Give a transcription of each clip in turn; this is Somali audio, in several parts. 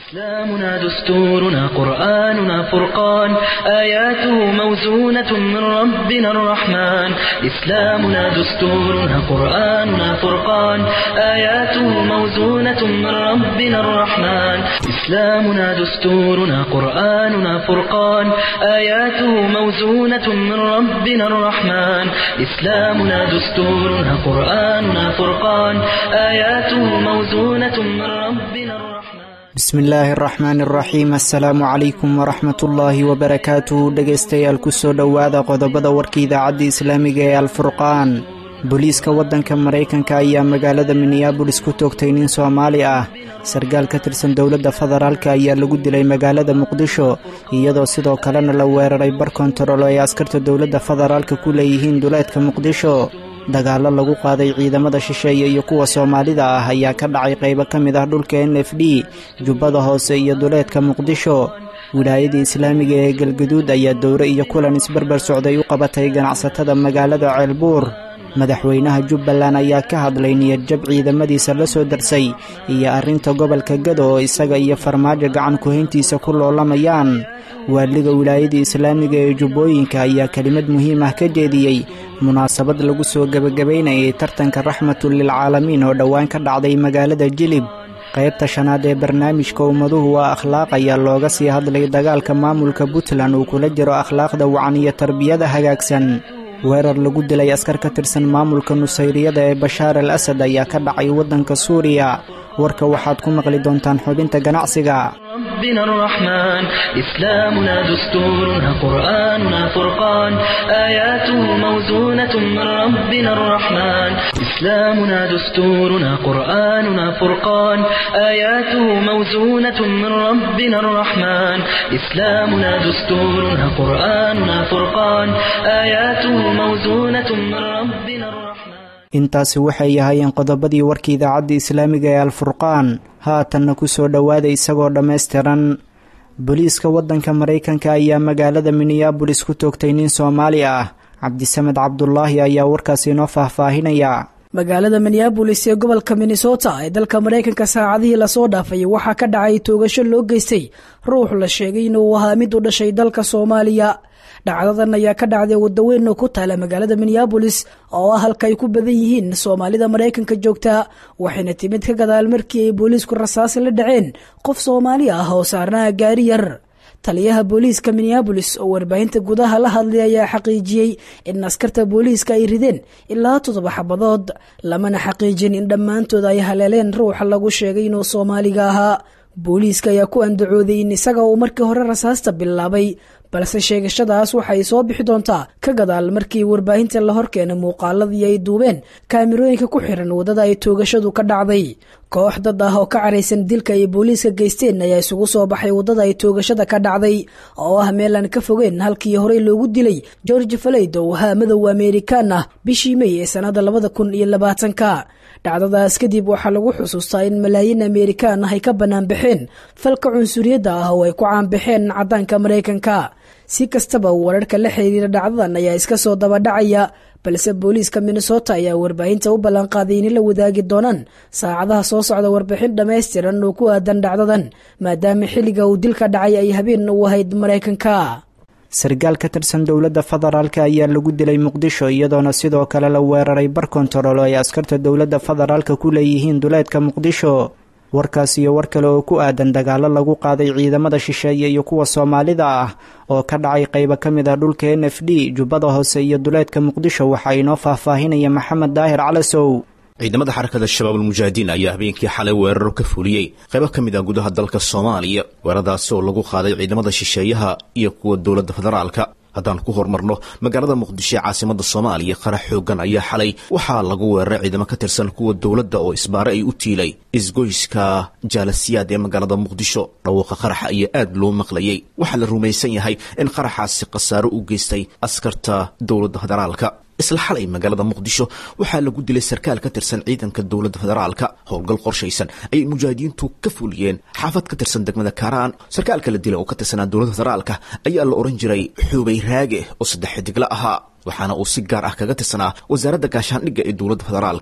إسلامنا دستورنا قرآننا فرقان آياته موزونة من ربنا الرحمن إسلامنا دستورنا قرآننا فرقان آياته موزونة من ربنا الرحمن إسلامنا دستورنا قرآننا فرقان آياته موزونة من ربنا الرحمن إسلامنا دستورنا قرآننا فرقان آياته موزونة من ربنا الرحمن bismi illaahi araxmaan araxiim assalaamu calaykum waraxmatullaahi wabarakaatu dhegaystayaal kusoo dhowaada qodobada warka idaacadda islaamiga ee alfurqaan booliiska waddanka maraykanka ayaa magaalada minneabolis ku toogtay nin soomaali ah sarkaal ka tirsan dowladda federaalka ayaa lagu dilay magaalada muqdisho iyadoo sidoo kalena la weeraray bar kontarool ay askarta dowladda federaalka ku leeyihiin duleedka muqdisho dagaallo lagu qaaday ciidamada shisheeye iyo kuwa soomaalida ah ayaa ka dhacay qaybo ka mid ah dhulka n f d jubbada hoose iyo duleedka muqdisho wilaayada islaamiga ee galgaduud ayaa dowre iyo kulan isbarbar socday u qabatay ganacsatada magaalada ceelbuur madaxweynaha jubbaland ayaa ka hadlay niyadjab ciidamadiisa la soo darsay iyo arrinta gobolka gado oo isaga iyo farmaajo gacan ku-hayntiisa ku loolamayaan waaliga wilaayada islaamiga ee jubbooyinka ayaa kelimad muhiim ah ka jeediyey munaasabad lagu soo gebagabaynayay tartanka raxmatun lilcaalamiin oo dhowaan ka dhacday magaalada jilib qaybta shanaad ee barnaamijka ummaduhu waa akhlaaq ayaa looga sii hadlay dagaalka maamulka puntland uu kula jiro akhlaaqda wacan iyo tarbiyada hagaagsan weerar lagu dilay askar ka tirsan maamulka nusayriyada ee bashaar al asad ayaa ka dhacay waddanka suuriya warka waxaad ku maqli doontaan xubinta ganacsiga ربنا الرحمن إسلامنا دستورنا قرآننا فرقان آياته موزونة من ربنا الرحمن إسلامنا دستورنا قرآننا فرقان آياته موزونة من ربنا الرحمن إسلامنا دستورنا قرآننا فرقان آياته موزونة من ربنا الرحمن intaasi waxay ahaayeen qodobadii warka idaacadda islaamiga ee alfurqaan haatanna ku soo dhowaada isagoo dhammaystiran booliiska waddanka maraykanka ayaa magaalada minneabolis ku toogtay nin soomaali ah cabdisamed cabdulaahi ayaa warkaasi inoo faahfaahinaya magaalada minneabolis ee gobolka minnesota ee dalka maraykanka saacadihii lasoo dhaafay waxaa ka dhacay toogasho loo geystay ruux la sheegay inuu ahaa mid u dhashay dalka soomaaliya dhacdadan ayaa ka dhacday wadaweyn oo ku taala magaalada minneabolis oo ah halka ay ku badan yihiin soomaalida maraykanka joogta waxayna timid ka gadaal markii ay booliisku rasaas la dhaceen qof soomaali ah oo saarnaha gaari yar taliyaha booliiska minneabolis oo warbaahinta gudaha la hadlay ayaa xaqiijiyey in askarta booliiska ay rideen ilaa toddoba xabadood lamana xaqiijin in dhammaantood ay haleeleen ruuxa lagu sheegay inuu soomaaliga ahaa booliiska ayaa ku andacooday in isaga uu markii hore rasaasta bilaabay balse sheegashadaas waxay soo bixi doontaa ka gadaal markii warbaahinta la horkeena muuqaaladii ay duubeen kaamirooyinka ku xiran waddada ay toogashadu ka dhacday koox dad ah oo ka caraysan dilka ay booliiska geysteen ayaa isugu soo baxay waddada ay toogashada ka dhacday oo ah meel aan ka fogeen halkii horey loogu dilay george faleyd oo ahaa madow amerikaan ah bishii mey ee sannada labada kun iyo labaatanka dhacdadaas kadib waxaa lagu xusuustaa in malaayiin amerikaan ah ay ka banaanbaxeen falka cunsuriyadda ah oo ay ku caanbaxeen caddaanka maraykanka si kastaba wararka la xiriira dhacdadan ayaa iska soo dabadhacaya balse booliiska minnesota ayaa warbaahinta u ballanqaaday inay la wadaagi doonaan saacadaha soo socda warbixin dhammaystiran oo ku aadan dhacdadan maadaama xilliga uu dilka dhacay ay habeen u ahayd maraykanka sarkaal ka tirsan dowladda federaalka ayaa lagu dilay muqdisho iyadoona sidoo kale la weeraray bar kontarool oo ay askarta dowladda federaalka ku leeyihiin duleedka muqdisho warkaas iyo war kale oo ku aadan dagaallo lagu qaaday ciidamada shisheeye iyo kuwa soomaalida ah oo ka dhacay qaybo ka mid ah dhulka n f d jubbada hoose iyo duleedka muqdisho waxaa inoo faahfaahinaya maxamed daahir calasow ciidamada xarakada shabaabulmujaahidiin ayaa habeenkii xalay weeraro ka fuliyey qaybo ka mid ah gudaha dalka soomaaliya weeraradaasi oo lagu qaaday ciidamada shisheeyaha iyo kuwa dowladda federaalka haddaan ku horumarno magaalada muqdisho ee caasimada soomaaliya qarax xoogan ayaa xalay waxaa lagu weeraray ciidamo ka tirsan kuwa dowladda oo isbaare ay u tiilay isgoyska jaalasiyaad ee magaalada muqdisho dhawaaqa qaraxa ayaa aad loo maqlayay waxaa la rumaysan yahay in qaraxaasi khasaaro u geystay askarta dowladda federaalka isla xalay magaalada muqdisho waxaa lagu dilay sarkaal ka tirsan ciidanka dowladda federaalka howlgal qorshaysan ayay mujaahidiintu ka fuliyeen xaafad ka tirsan degmada kaaraan sarkaalka la dilay oo ka tirsanaa dowladda federaalka ayaa la ohan jiray xuubay raage oo saddex xidigla ahaa waxaana uu si gaar ah kaga tirsanaa wasaaradda gaashaandhigga ee dowladda federaalka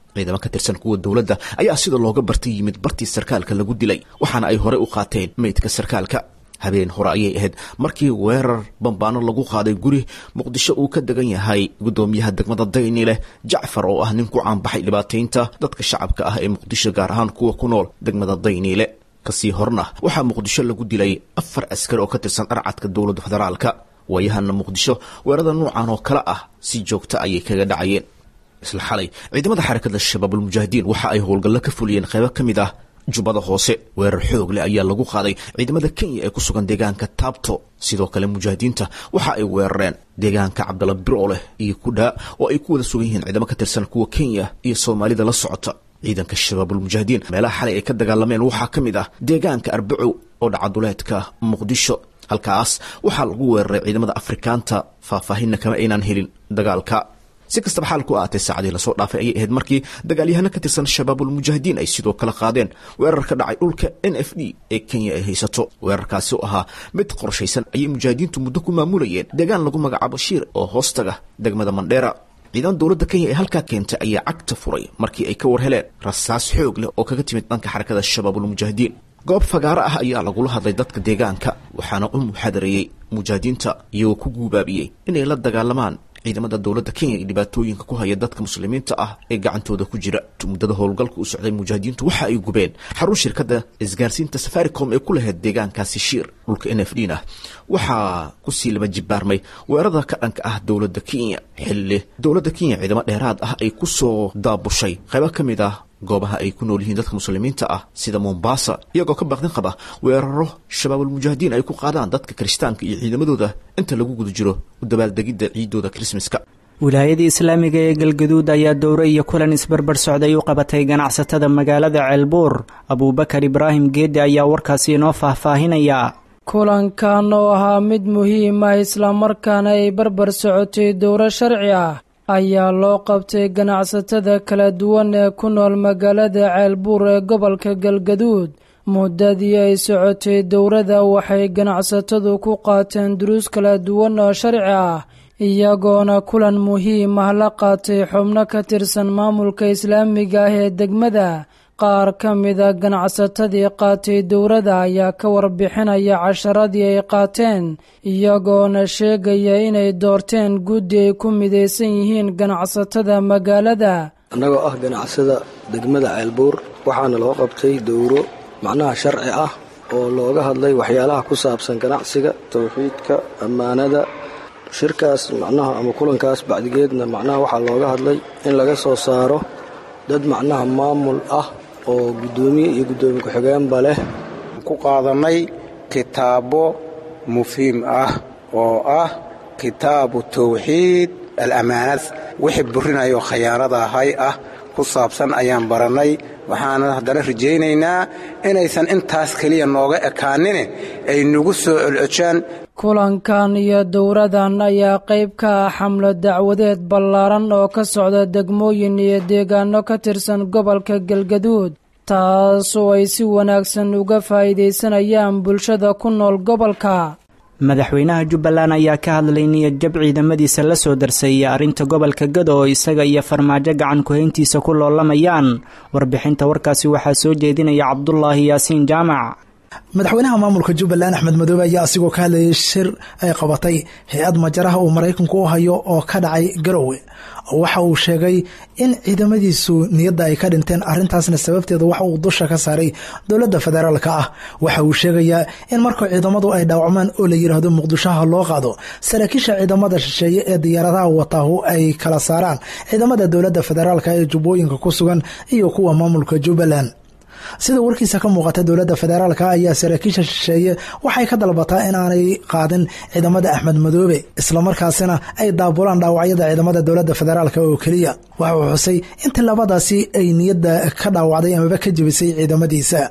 ciidamo ka tirsan kuwa dowladda ayaa sida looga bartay yimid bartii sarkaalka lagu dilay waxaana ay horey u qaateen meydka sarkaalka habeen hore ayay ahayd markii weerar bambaano lagu qaaday guri muqdisho uu ka degan yahay guddoomiyaha degmada dayni leh jacfar oo ah nin ku caanbaxay dhibaataynta dadka shacabka ah ee muqdisho gaar ahaan kuwa ku nool degmada dayniile kasii horna waxaa muqdisho lagu dilay afar askari oo ka tirsan dharcadka dowladda federaalka waayahana muqdisho weerarada noocan oo kale ah si joogta ayay kaga dhacayeen isla xalay ciidamada xarakada shabaabulmujaahidiin waxa ay howlgallo ka fuliyeen qaybo ka mid ah jubbada hoose weerar xoog leh ayaa lagu qaaday ciidamada kenya ee ku sugan deegaanka taabto sidoo kale mujaahidiinta waxa ay weerareen deegaanka cabdalla birooleh iyo kudhaa oo ay ku wada sugan yihiin ciidamo ka tirsan kuwa kenya iyo soomaalida la socota ciidanka shabaabulmujaahidiin meelaha xalay ay ka dagaalameen waxaa ka mid ah deegaanka arbacow oo dhacaduleedka muqdisho halkaas waxaa lagu weeraray ciidamada afrikaanta faahfaahinna kama aynaan helin dagaalka si kastaba xaalku ahaatee saacadii lasoo dhaafay ayay ahayd markii dagaalyahano ka tirsan shabaabulmujaahidiin ay sidoo kale qaadeen weerar ka dhacay dhulka n f d ee kenya ay haysato weerarkaasi oo ahaa mid qorshaysan ayay mujaahidiintu muddo ku maamulayeen deegaan lagu magacaabo shiir oo hoostaga degmada mandheera ciidan dowladda kenya ee halkaa keentay ayaa cagta furay markii ay ka war heleen rasaas xoog leh oo kaga timid dhanka xarakada shabaabulmujaahidiin goob fagaaro ah ayaa lagula hadlay dadka deegaanka waxaana u muxadareeyey mujaahidiinta iyagoo ku guubaabiyey inay la dagaalamaan ciidamada dowladda kenya iyo dhibaatooyinka ku haya dadka muslimiinta ah ee gacantooda ku jira muddada howlgalka u socday mujaahidiintu waxa ay gubeen xarun shirkadda isgaarsiinta safaricom ee ku lahayd deegaankaasi shiir dhulka n f d na waxaa kusii laba jibaarmay weerarada ka dhanka ah dowladda kenya xilli dowladda kenya ciidamo dheeraad ah ay ku soo daabushay qaybo ka mid ah goobaha ay ku nool yihiin dadka muslimiinta ah sida mombasa iyagoo ka baaqdin qaba weeraro shabaabulmujaahidiin ay ku qaadaan dadka kiristaanka iyo ciidamadooda inta lagu guda jiro u dabaaldegidda ciidooda krismaska wilaayadii islaamiga ee galgaduud ayaa dowre iyo kulan isbarbar socday u qabatay ganacsatada magaalada ceelbuur abuubakar ibraahim geedde ayaa warkaasi inoo faahfaahinaya kulankan oo ahaa mid muhiim ah islamarkaana ay barbar socotay dowro sharci ah ayaa loo qabtay ganacsatada kala duwan ee ku nool magaalada ceelbuur ee gobolka galgaduud muddadii ay socotay dowrada waxay ganacsatadu ku qaateen duruus kala duwan oo sharci ah iyagoona kulan muhiim ah la qaatay xubno ka tirsan maamulka islaamiga ah ee degmada qaar ka mida ganacsatadii qaatay dowrada ayaa ka warbixinaya casharadii ay qaateen iyagoona sheegaya inay doorteen guddi ay ku midaysan yihiin ganacsatada magaalada annagoo ah ganacsada degmada ceelbuur waxaana loo qabtay dowro macnaha sharci ah oo looga hadlay waxyaalaha ku saabsan ganacsiga towxiidka ammaanada shirkaas macnaha ama kulankaas bacdigeedna macnaha waxaa looga hadlay in laga soo saaro dad macnaha maamul ah oo guddoomiye iyo guddoomiye ku-xigeenba leh ku qaadannay kitaabo mufiim ah oo ah kitaabu tawxiid al-ammaanad wixii burinayo khayaanada ahay ah ku saabsan ayaan barannay waxaana haddana rajaynaynaa inaysan intaas keliya nooga ekaanine ay nagu soo celcejaan kulankan iyo dowradan ayaa qayb ka ah xamlo dacwadeed ballaaran oo ka socda degmooyin iyo deegaano ka tirsan gobolka galgaduud taasoo ay si wanaagsan uga faa'iidaysanayaan bulshada ku nool gobolka madaxweynaha jubbaland ayaa ka hadlay niyad jab ciidamadiisa la soo darseeyay arrinta gobolka gado oo isaga iyo farmaajo gacan ku-hayntiisa ku loolamayaan warbixinta warkaasi waxaa soo jeedinaya cabdulaahi yaasiin jaamac madaxweynaha maamulka jubbaland axmed madoobe ayaa asigoo ka hadlayay shir ay qabatay hay-ad majaraha uu maraykanku u hayo oo ka dhacay garowe waxa uu sheegay in ciidamadiisu niyadda ay ka dhinteen arrintaasna sababteeda waxa uu dusha ka saaray dowladda federaalka ah waxa uu sheegayaa in marka ciidamadu ay dhaawacmaan oo la yidhaahdo muqdishoha loo qaado saraakiisha ciidamada shisheeye ee diyaaradaha wataahu ay kala saaraan ciidamada dowladda federaalka ee jubbooyinka ku sugan iyo kuwa maamulka jubbaland sida warkiisa ka muuqata dowladda federaalka ayaa saraakiisha shisheeye waxay ka dalbataa inaanay qaadin ciidamada axmed madoobe islamarkaasina ay daabulaan dhaawacyada ciidamada dowladda federaalk oo keliya waxa uu xusay in tilaabadaasi ay niyadda ka dhaawacday amaba ka jebisay ciidamadiisa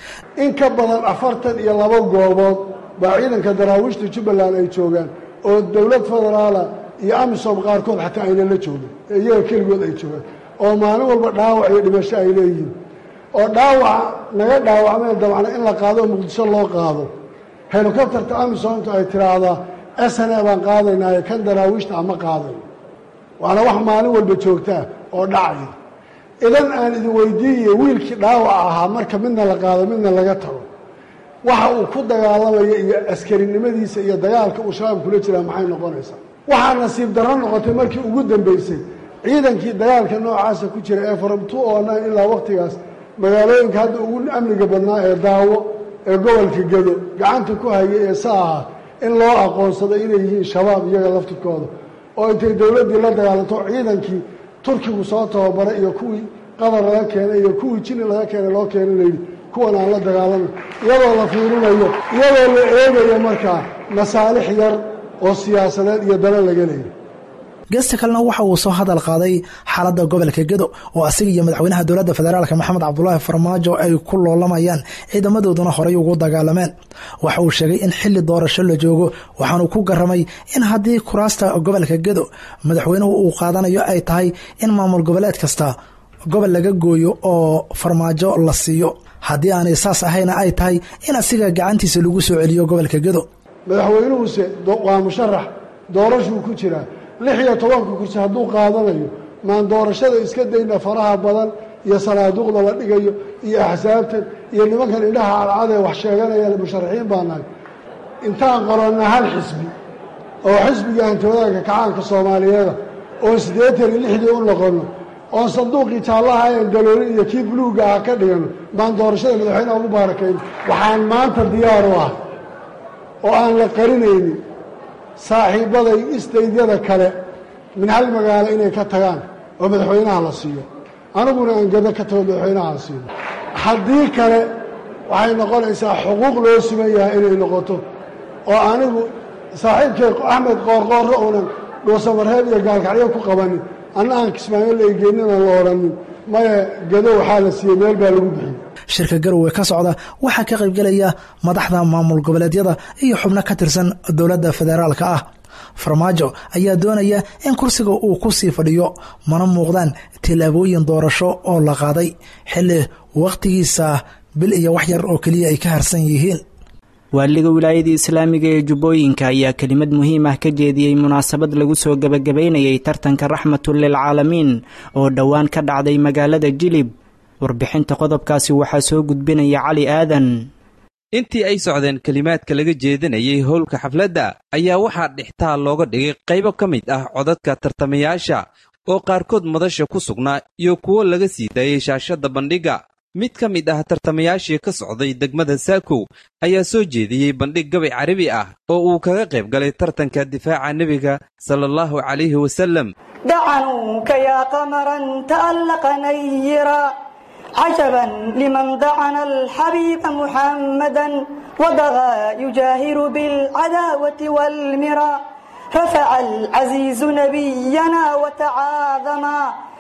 in ka badan afartan iyo laba goobood baa ciidanka daraawiishta jubbaland ay joogaan oo dowlad federaala iyo amisom qaarkood xataa ayna la joogin ee iyaga keligood ay joogaan oo maalin walba dhaawac iyo dhimasho ay leeyihiin oo dhaawaca naga dhaawacmeen dabcna in la qaado oo muqdisho loo qaado helikobtarta amisomtu ay tiraahdaa sne baan qaadaynaayo kan daraawiishta ama qaadayo waana wax maalin walba joogtaa oo dhacaya idan aan idin weydiiye wiilkii dhaawaca ahaa marka midna la qaado midna laga tago waxa uu ku dagaalamaya iyo askarinimadiisa iyo dagaalka uu shabaab kula jiraa maxay noqonaysaa waxaa nasiib darro noqotay markii ugu dambeysay ciidankii dagaalka noocaasa ku jira ee from two oo nine ilaa wakhtigaas magaalooyinka hadda ugu amniga badnaa ee daawo ee gobolka gedo gacanta ku haya ee sa aha in loo aqoonsado inay yihiin shabaab iyaga laftirkooda oo intay dowladdii la dagaalanto ciidankii turkigu soo tababaray iyo kuwii qatar laga keenay iyo kuwii jini laga keenay loo keena layidhi kuwan aan la dagaalano iyadoo la fiirinayo iyadoo la eegayo markaa masaalix yar oo siyaasadeed iyo dana laga leeyahy geesta kalena waxa uu soo hadal qaaday xaaladda gobolka gedo oo asiga iyo madaxweynaha dowladda federaalk maxamed cabdulaahi farmaajo ay ku loolamayaan ciidamadooduna horey ugu dagaalameen waxa uu sheegay in xili doorasho la joogo waxaanu ku garamay in haddii kuraasta gobolka gedo madaxweynuhu uu qaadanayo ay tahay in maamul goboleed kasta gobol laga gooyo oo farmaajo la siiyo haddii aanay saas ahayna ay tahay in asiga gacantiisa lagu soo celiyo gobolka gedo madaxweynuhuse waa musharax doorashuu ku jiraa lix iyo tobanka kursi hadduu qaadanayo maan doorashada iska dayna faraha badan iyo sanaaduuqda la dhigayo iyo axsaabtan iyo nimankan indhaha cadcadee wax sheeganaya musharaxiin baa nahay intaan qoronna hal xisbi oo xisbiga hantoodaanka kacaanka soomaaliyeeda oon siddeetan iyo lixdii u noqonno oon sanduuqii jaallaha en daloolin iyo kii buluugga ah ka dhigano maan doorashada madaxweyneha ugu baarakayn waxaan maanta diyaar u ah oo aan la qarinaynin saaxiibbaday istaydyada kale min hal magaalo inay ka tagaan oo madaxweynaha la siiyo aniguna aan gado ka tago madaxweynaha la siiyo haddii kale waxay noqonaysaa xuquuq loo siman yahay inay noqoto oo anigu saaxiibkay axmed qoorqoorro uunan dhuusamareeb iyo gaalkacyo ku qabanin anna aan kismaayo la egeenina la odhanin maya gado waxaa la siiyey meel baa lagu bixiyey shirka garowe ka socda waxaa ka qaybgelaya madaxda maamul goboleedyada iyo xubno ka tirsan dowladda federaalka ah farmaajo ayaa doonaya in kursiga uu ku sii fadhiyo mana muuqdaan tillaabooyin doorasho oo la qaaday xilli wakhtigiisa bil iyo wax yar oo keliya ay ka harsan yihiin waaliga wilaayada islaamiga ee jubbooyinka ayaa kelimad muhiim ah ka jeediyey munaasabad lagu soo gebagabaynayay tartanka raxmatun lilcaalamiin oo dhowaan ka dhacday magaalada jilib warbixinta qodobkaasi waxaa soo gudbinaya cali aadan intii ay socdeen kelimaadka laga jeedinayay howlka xafladda ayaa waxaa dhixtaal looga dhigay qaybo ka mid ah codadka tartamayaasha oo qaarkood madasha ku sugnaa iyo kuwo laga sii daayey shaashadda bandhigga mid ka mid ah tartamayaashii ka socday degmada saakow ayaa soo jeediyey bandhig gabay carabi ah oo uu kaga qayb galay tartanka difaaca nebiga sala allahu calayhi wasallam dacanuuka yaa qamaran ta'allaqa nayira عجبا لمن دعنا الحبيب محمدا وضغى يجاهر بالعداوة والمرى رفع العزيز نبينا وتعاظما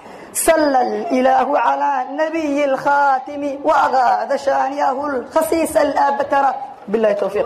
صلى الإله على النبي الخاتم وأغاث شانيه الخسيس الأبتر بالله التوفيق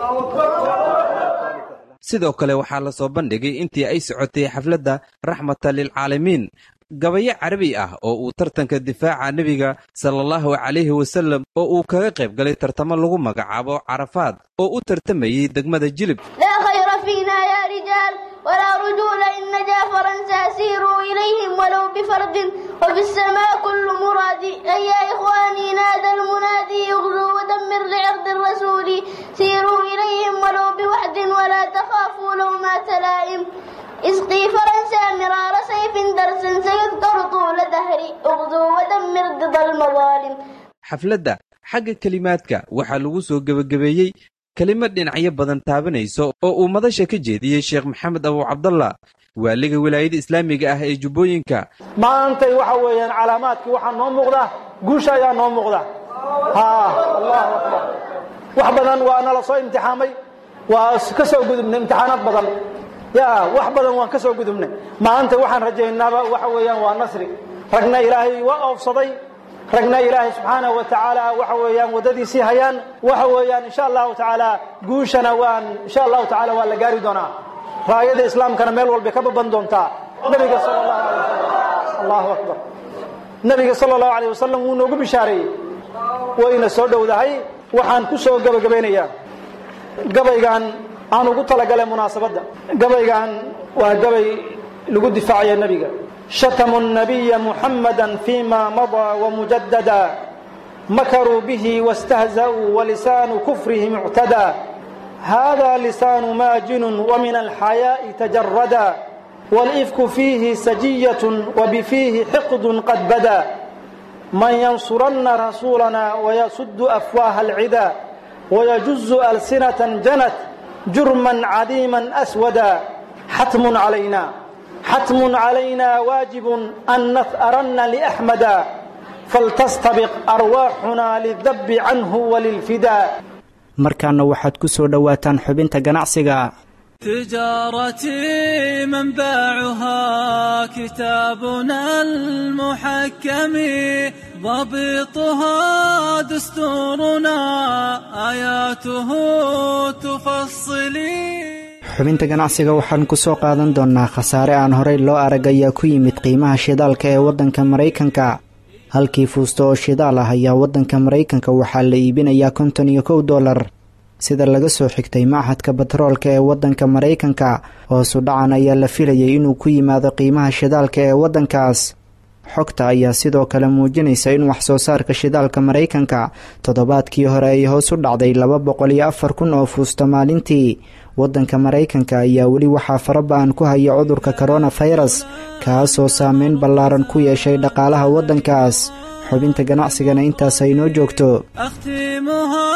sidoo kale waxaa la soo bandhigay intii ay socotay xafladda raxmata lilcaalamiin gabayo carabi ah oo uu tartanka difaaca nebiga sala allahu calayhi wasallam oo uu kaga qayb galay tartamo lagu magacaabo carafaad oo u tartamayey degmada jilib لا خير فينا يا رجال ولا رجول إن نجا فرنسا سيروا إليهم ولو بفرد وفي السماء كل مراد أي يا إخواني نادى المنادي اغزوا ودمر لعرض الرسول سيروا إليهم ولو بوحد ولا تخافوا لومات لائم اسقي فرنسا مرار سيف درسا سيذكر طول دهري اغزوا ودمر ضد المظالم xafladda xagga kelimaadka waxaa lagu soo gebagabeeyey kelimad dhinacyo badan taabanayso oo uu madasha ka jeediyey sheekh maxamed abu cabdallah waaliga wilaayada islaamiga ah ee jubbooyinka maantay waxa weeyaan calaamaadkii waxaa noo muuqda guusha ayaa noo muuqda ha allahu akbar wax badan waa nala soo imtixaamay waa ka soo gudubnay imtixaanaad badan ya wax badan waan ka soo gudubnay maanta waxaan rajaynaaba waxa weeyaan waa nasri ragna ilaahay waa oofsaday ragna ilaahay subxaanahu wa tacaala waxa weeyaan waddadiisii hayaan waxa weeyaan insha allahu tacaala guushana waan insha allahu tacaala waa la gaari doonaa raayada islaamkana meel walbay ka baban doontaa nabiga sala allahu alay wasalam allahu akbar nabiga sala allahu alayh wasalam wuu noogu bishaareeyey wayna soo dhowdahay waxaan ku soo gabagabaynayaa gabaygan aan ugu talagalay munaasabadda gabaygan waa gabay lagu difaacaya nebiga شتموا النبي محمدا فيما مضى ومجددا مكروا به واستهزأوا ولسان كفرهم اعتدى هذا لسان ماجن ومن الحياء تجردا والإفك فيه سجية وبفيه حقد قد بدا من ينصرن رسولنا ويسد أفواه العدا ويجز ألسنة جنت جرما عديما أسودا حتم علينا حتم علينا واجب أن نثأرن لأحمدا فلتستبق أرواحنا للذب عنه وللفداء markaana waxaad ku soo dhowaataan xubinta ganacsiga تجارتي منبعها كتابنا المحكم ضبطها دستورنا آياته تفصلي xubinta ganacsiga waxaan ku soo qaadan doonnaa khasaare aan horey loo arag ayaa ku yimid qiimaha shidaalka ee waddanka maraykanka halkii fuusto oo shidaal ah ayaa waddanka maraykanka waxaa la iibinayaa konton iyo kow dollar sida laga soo xigtay machadka batroolka ee waddanka maraykanka hoosu dhacan ayaa la filayay inuu ku yimaado qiimaha shidaalka ee waddankaas xogta ayaa sidoo kale muujinaysa in wax soo saarka shidaalka maraykanka toddobaadkii hore ay hoos u dhacday laba boqol iyo afar kun oo fuusto maalintii waddanka maraykanka ayaa weli waxaa faraba-an ku haya cudurka koronafirus kaasoo saameyn ballaaran ku yeeshay dhaqaalaha waddankaas xubinta ganacsigana intaas ay noo joogto أختمها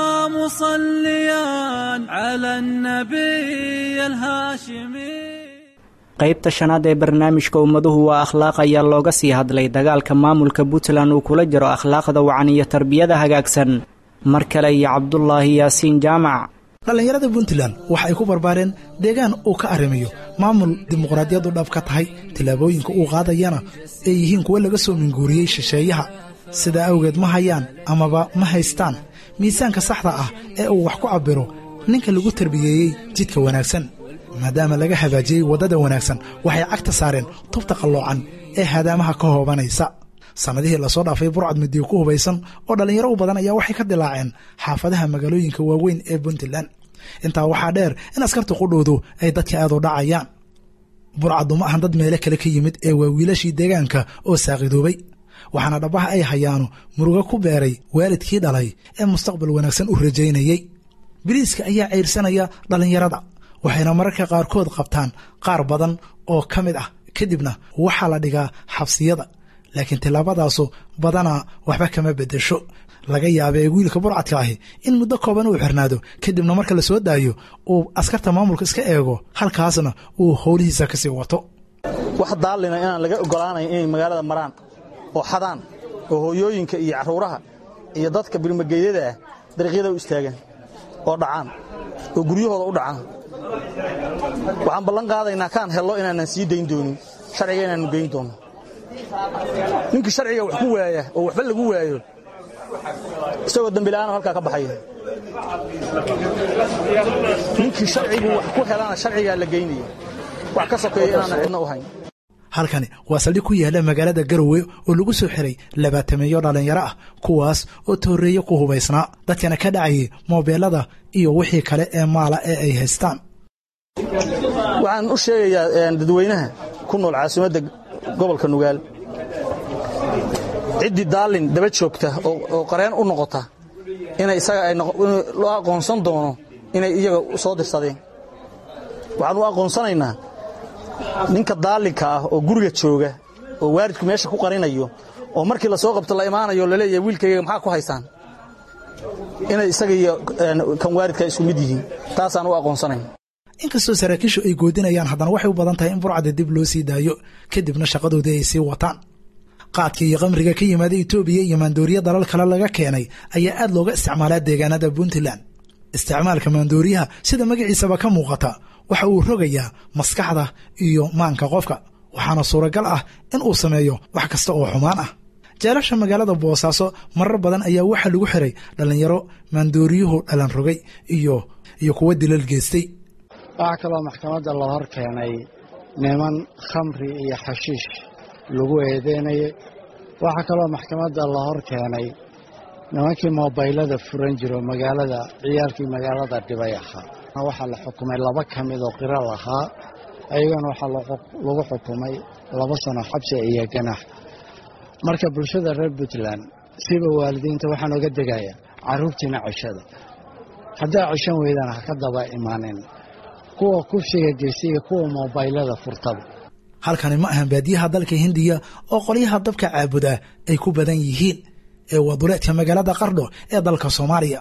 مصليا على النبي الهاشمي qaybta shanaad ee barnaamijka ummaduhu waa akhlaaq ayaa looga sii hadlay dagaalka maamulka puntland uu kula jiro akhlaaqda wacan iyo tarbiyada hagaagsan mar kale iyo cabdulaahi yaasiin jaamac dhallinyarada puntland waxa ay ku barbaareen deegaan uu ka arrimayo maamul dimuqraadiyaddu dhab ka tahay tillaabooyinka uu qaadayana ay yihiin kuwo laga soo minguuriyey shisheeyaha sidaa awgeed ma hayaan amaba ma haystaan miisaanka saxda ah ee uu wax ku cabbiro ninka lagu tarbiyeeyey jidka wanaagsan maadaama laga hagaajiyey waddada wanaagsan waxay cagta saareen tubta qalloocan ee hadaamaha ka hoobanaysa sannadihii lasoo dhaafay burcad midiyo ku hubaysan oo dhallinyaro u badan ayaa waxay ka dilaaceen xaafadaha magaalooyinka waaweyn ee puntland intaa waxaa dheer in askarta qudhoodu ay dadka aad u dhacayaan burcaddu ma ahan dad meelo kale ka yimid ee waa wiilashii deegaanka oo saaqidoobay waxaana dhabbaha ay hayaano murugo ku beeray waalidkii dhalay ee mustaqbal wanaagsan u rajaynayey biliiska ayaa ceyrsanaya dhallinyarada waxayna mararka qaarkood qabtaan qaar badan oo ka mid ah kadibna waxaa la dhigaa xabsiyada laakiin tillaabadaasu badanaa waxba kama beddesho laga yaabee wiilka burcadka ahi in muddo kooban uu xirnaado kadibna marka la soo daayo uu askarta maamulka iska eego halkaasna uu howlihiisa kasii wato wax daallina inaan laga ogolaanayn inay magaalada maraan oo xadaan oo hooyooyinka iyo carruuraha iyo dadka bilmageedyada ah dariiqyada u istaagaan oo dhacaan oo guryahooda u dhacaan waxaan ballan qaadaynaa kaan hello inaanan sii dayn doonin sharciga inaannu geyn doonno ninkii sharciga wax ku waaya oo waxba lagu waayo isagoo dembila'aano halkaa ka baxaya ninkii sharcigu wax ku helana sharcigaa la geynaya wax ka sokeeya inaanan cidna u hayn halkani waa saldhig ku yaalla magaalada garowe oo lagu soo xiray labaatameeyo dhallinyaro ah kuwaas oo tooreeye ku hubaysnaa dadkana ka dhacayay moobeelada iyo wixii kale ee maala ee ay haystaan waxaan u sheegayaa dadweynaha ku nool caasimadda gobolka nugaal ciddii daallin daba joogta oo qareen u noqota inay isaga loo aqoonsan doono inay iyaga soo dirsadeen waxaan u aqoonsanaynaa ninka daallinka ah oo guriga jooga oo waalidku meesha ku qarinayo oo markii la soo qabto la imaanayo laleeyahay wiilkayga maxaa ku haysaan inay isaga iyo kan waalidka isku mid yihiin taasaan u aqoonsanayn inkastoo saraakiishu ay goodinayaan haddana waxay u badan tahay in burcadda dib loo sii daayo kadibna shaqadoodii ay sii wataan qaadka iyo qamriga ka yimaada etoobiya iyo maandooriya dalal kale laga keenay ayaa aad looga isticmaalaa deegaanada puntland isticmaalka maandooriyaha sida magaciisaba ka muuqata waxa uu rogayaa maskaxda iyo maanka qofka waxaana suuragal ah in uu sameeyo wax kasta oo xumaan ah jeelasha magaalada boosaaso marar badan ayaa waxaa lagu xiray dhallinyaro maandooriyuhu dhalan rogay iyo iyo kuwa dilal geystay waxaa kaloo maxkamadda la hor keenay niman khamri iyo xashiish lagu eedeynayay waxaa kaloo maxkamadda la hor keenay nimankii moobaylada furan jiro magaalada ciyaalkii magaalada dhibay ahaa waxaa la xukumay laba ka mid oo qiro lahaa ayagana waxaa lagu xukumay laba sano xabsi iyo ganax marka bulshada reer puntland siba waalidiinta waxaan oga degayaa carruurtiina ceshada haddaa ceshan weydaan ha ka daba imaanin kuwa kufsiga geysta iyo kuwa moobaylada furtaba halkani ma ahan baadiyaha dalka hindiya oo qolyaha dabka caabuda ay ku badan yihiin ee waa duleedka magaalada qardho ee dalka soomaaliya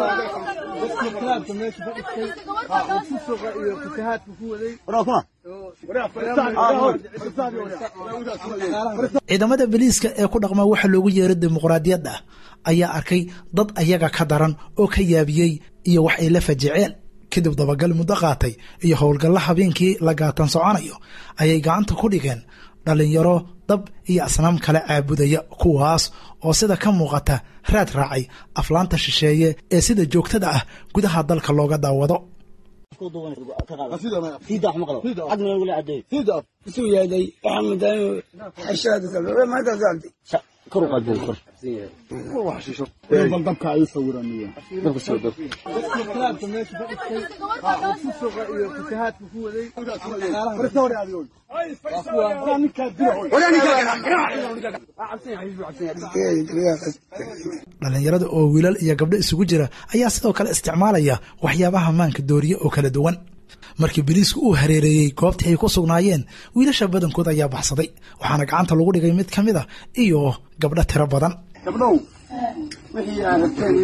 ciidamada boliiska ee ku dhaqma waxa loogu yeeray dimuqraadiyadda ayaa arkay dad ayaga ka daran oo ka yaabiyey iyo wax ay la fajiceen kadib dabagal muddo qaatay iyo howlgalla habeenkii la gaatan soconayo ayay gacanta ku dhigeen dhallinyaro dab iyo asnaam kale caabudaya kuwaas oo sida ka muuqata raad raacay aflaanta shisheeye ee sida joogtada ah gudaha dalka looga daawado dhallinyarada oo wiilal iyo gabdho isugu jira ayaa sidoo kale isticmaalaya waxyaabaha maanka dooriye oo kala duwan markii boliisku uu hareereeyey goobtii ay ku sugnaayeen wiilasha badankood ayaa baxsaday waxaana gacanta lagu dhigay mid ka mid a iyo gabdho tiro badan gabdhow wixii aad rabteen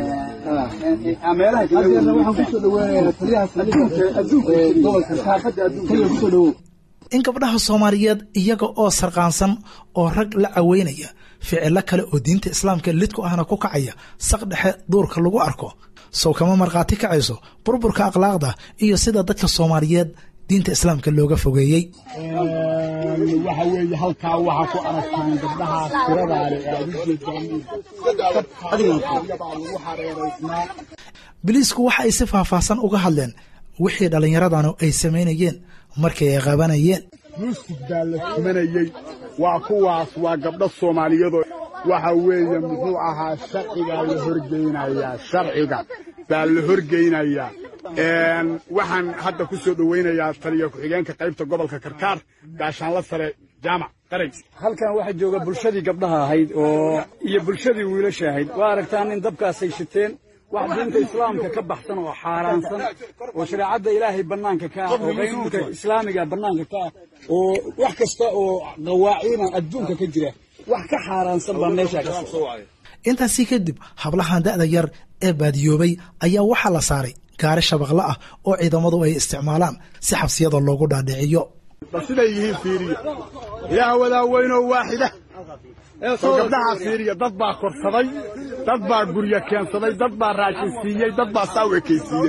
inaad waxaan kusoo dhaweynaya taliyaha saldhigga adduunka gobolka saafadda adduunka kusoo dhawow in gabdhaha soomaaliyeed iyaga oo sarqaansan oo rag la caweynaya ficilo kale oo diinta islaamka lidku ahna ku kacaya saq dhexe duurka lagu arko sow kama markhaati kacayso burburka akhlaaqda iyo sida dadka soomaaliyeed diinta islaamka looga fogeeyey waxa weeye halkaa waxaa ku aragtaan gabdhaha tiradaale ee aad ujeedaan hareeraysnaa biliisku waxa ay si faahfaahsan uga hadleen wixii dhallinyaradanu ay samaynayeen markii ay qabanayeen yuusuf baa la tumanayey waa kuwaas waa gabdho soomaaliyadoo waxa weeye muxuu ahaa sharcigaa la horgeynayaa sharciga baa la horgeynayaa waxaan hadda ku soo dhoweynayaa taliya ku-xigeenka qaybta gobolka karkaar gaashaanla sare jaamac qaray halkan waxaa jooga bulshadii gabdhaha ahayd oo iyo bulshadii wiilasha ahayd waa aragtaan in dabkaasay shiteen wax diinta islaamka ka baxsan oo xaaraansan oo shareecadda ilaahay bannaanka ka ah oo qaynuunka islaamiga bannaanka ka ah oo wax kasta oo qawaaciina adduunka ka jira wax ka xaaraansan baa meeshaa ka socda intaasi kadib hablahan da'da yar ee baadiyoobay ayaa waxaa la saaray gaari shabaqle ah oo ciidamadu ay isticmaalaan si xabsiyada loogu dhaadhiciyo bal siday yihiin fiiriya ilaah wadaa weynoo waaxida oo gabdhaha fiiriya dad baa korsaday dad baa guryo keensaday dad baa raashin siiyey dad baa saa u ekaysiiyey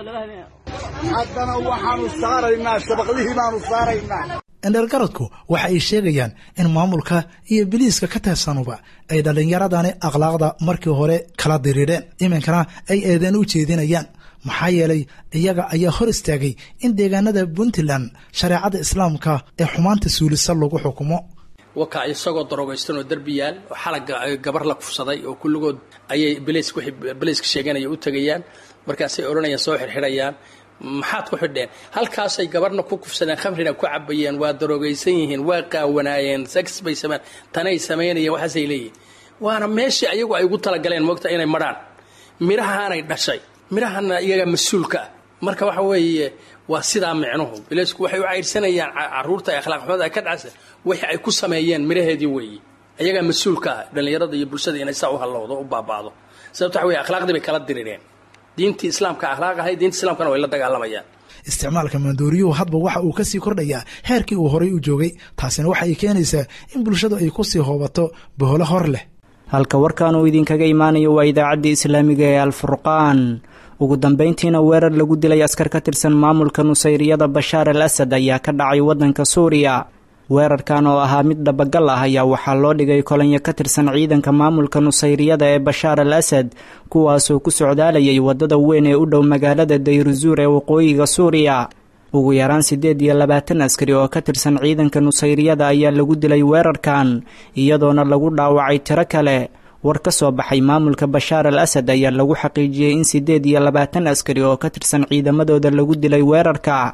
haddana waxaanu saaraynaa shabaqlihii baanu saaraynaa indhergaradku waxa ay sheegayaan in maamulka iyo biliiska ka tirsanuba ay dhallinyaradani akhlaaqda markii hore kala diriireen iminkana ay eedeen u jeedinayaan maxaa yeelay iyaga ayaa hor istaagay in deegaanada puntland shareecada islaamka ee xumaanta suulisa lagu xukumo waka isagoo daroogaysan oo derbiyaal oo xalaga gabar la kufsaday oo kulligood ayay beliisk wixii beliiska sheeganaya u tegayaan markaasay odhanayaan soo xirxidhayaan maxaad ku xidheen halkaasay gabarna ku kufsadeen khamrina ku cabayeen waa daroogaysan yihiin waa qaawanaayeen sex bay sameyn tanay samaynayeen waxaasay leeyihin waana meeshii ayagu ay ugu talagaleen moogta inay marhaan midhahaanay dhashay midhahana iyagaa mas-uulka ah marka waxa weeye waa sidaa micnuhu bileysku waxay u cayrsanayaan caruurta ee akhlaaq xumada ay ka dhacsa wixii ay ku sameeyeen midhaheedii weeye iyagaa mas-uulka ah dhallinyarada iyo bulshada inay saa u hallowdo u baaba'do sababta waxa weye akhlaaqdii bay kala dirireen diintii islaamka akhlaaq ahay diinta islaamkana way la dagaalamayaan isticmaalka maandooriyuhu hadba waxa uu kasii kordhayaa heerkii uu horay u joogay taasina waxa ay keenaysaa in bulshadu ay kusii hoobato boholo hor leh halka warkan uu idinkaga imaanayo waa idaacaddii islaamiga ee alfurqaan ugu dambayntiina weerar lagu dilay askar ka tirsan maamulka nusayriyada bashaar al asad ayaa ka dhacay waddanka suuriya weerarkan oo ahaa mid dhabagal ah ayaa waxaa loo dhigay kolonyo ka tirsan ciidanka maamulka nusayriyada ee bashaar al asad kuwaasoo ku socdaalayay waddada weyn ee u dhow magaalada dayruzuur ee waqooyiga suuriya ugu yaraan siddeed iyo labaatan askari oo ka tirsan ciidanka nusayriyada ayaa lagu dilay weerarkan iyadoona lagu dhaawacay tiro kale war ka soo baxay maamulka bashaar al asad ayaa lagu xaqiijiyey in siddeed iyo labaatan askari oo ka tirsan ciidamadooda lagu dilay weerarka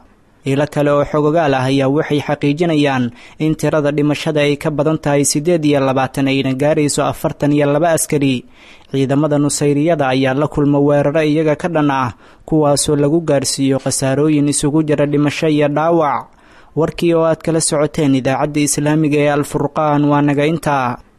ilo kale oo xogogaal ah ayaa waxay xaqiijinayaan in tirada dhimashada ay ka badan tahay siddeed iyo labaatan ayna gaarayso afartan iyo laba askari ciidamada nusayriyada ayaa la kulma weeraro iyaga ka dhan ah kuwaasoo lagu gaarsiiyo khasaarooyin isugu jira dhimasho iyo dhaawac warkii oo aad kala socoteen idaacadda islaamiga ee alfurqaan waa naga intaa